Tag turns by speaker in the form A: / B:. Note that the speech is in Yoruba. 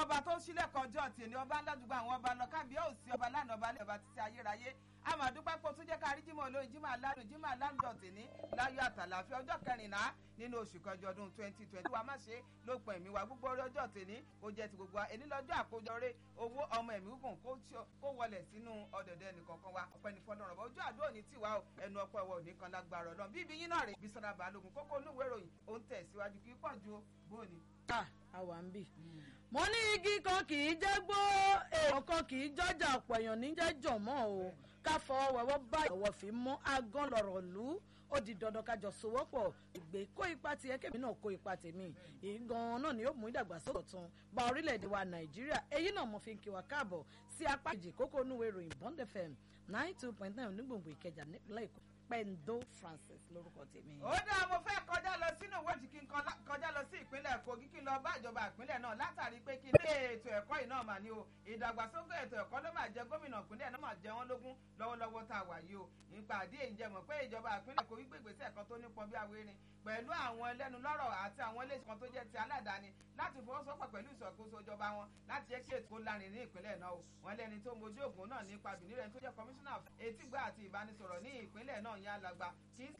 A: ọba tó sílẹ̀ kọjọ́ tì ní ọba ńládùúgbò àwọn ọba lọ kábíyà òsì ọba lánàá ọba lẹ́yìn ọba títí ayérayé àmàdúpẹ́ pé o tún jẹ́ ká rí jímọ̀ olóyin jímọ̀ aládùn jímọ̀ aládùn tìní láyọ̀ àtàlàfẹ́ ọjọ́ kẹrìnlá nínú oṣù kẹjọ ọdún twenty twenty wa má ṣe ló pọ̀ ẹ̀mí wa gbogbo orí ọjọ́ tìní kó jẹ́ ti gbogbo wa èní lọ́jọ́ àkójọ rẹ owó ọmọ ẹ̀mí gùn kó wọlé sínú ọ̀dọ̀dọ̀ ẹnìkọ̀ọ̀kan wa ọpẹ́ ní fọlọ́run ọba ojú àdó òní tiwa o ẹnu ọpẹ́ ẹwọ òní kan lágbára Ọlọ́run bíbí yín náà rè Bísọ́lá Balógun kókó onúwèé ìròyìn ó ń tẹ̀síwájú kí pọ̀ ju bóòní.
B: àwa ń bì mo ní igi kan kì í jẹ́ gbó èèyàn kan kì í jọ́jà ọ̀pọ̀ èèyàn ní jẹ́ jọ̀mọ́ o ká fọ wẹ̀wọ́ bá ìwọ̀ fi mú agán lọ̀rọ̀ lù ú ó di dandan kájọ sowọ́pọ̀ ìgbé kó ipa tiẹ̀ kébì náà kó ipa tèmi èyí gan-an náà ni yóò mú ìdàgbàsókè ọ̀tun bá orílẹ̀-èdè wa nàìjíríà èyí náà mo fi ń kí wa káàbọ̀ sí apá kejì kókó onúwèé ìròyìn Bond FM nine two point nine onígbòǹgbò ìkẹjà nípínlẹ̀ èkó pẹ̀ndó Francis lórúkọ tèmi.
A: ó dáa mo fẹ́ kọjá lọ sínú ìwádìí kí n kọjá lọ sí ìpínlẹ̀ Kogi kí n lọ bá ìjọba ìpínlẹ̀ náà látàrí pé kí ní ètò ẹ̀kọ́ yìí náà mà ní o ìdàgbàsókè ètò ẹ̀kọ́ ló máa jẹ gómìnà ìpínlẹ̀ náà máa jẹ wọ́n lógún lọ́wọ́lọ́wọ́ tá a wà yìí o nípa àdé ìjẹmọ̀ pé ìjọba ìpínlẹ̀ Kogi gbé ìgbésẹ̀ kan tó nípọn bí awérin pẹ̀lú àwọn ẹlẹ́nu lọ́rọ̀ àti àwọn iléeṣẹ́ kan tó jẹ́ ti aládàáni láti fọwọ́sowọ́pọ̀ pẹ̀lú ìṣàkóso ìjọba wọn láti jẹ́ kí ètò lárin ní ìpínlẹ̀ náà o wọn lẹ́ni tó mojú ògùn náà nípa bìnírẹ̀ tó jẹ́ kọmíṣánná etígbà àti ìbánisọ̀rọ̀ ní ìpínlẹ̀ náà yẹn alàgbà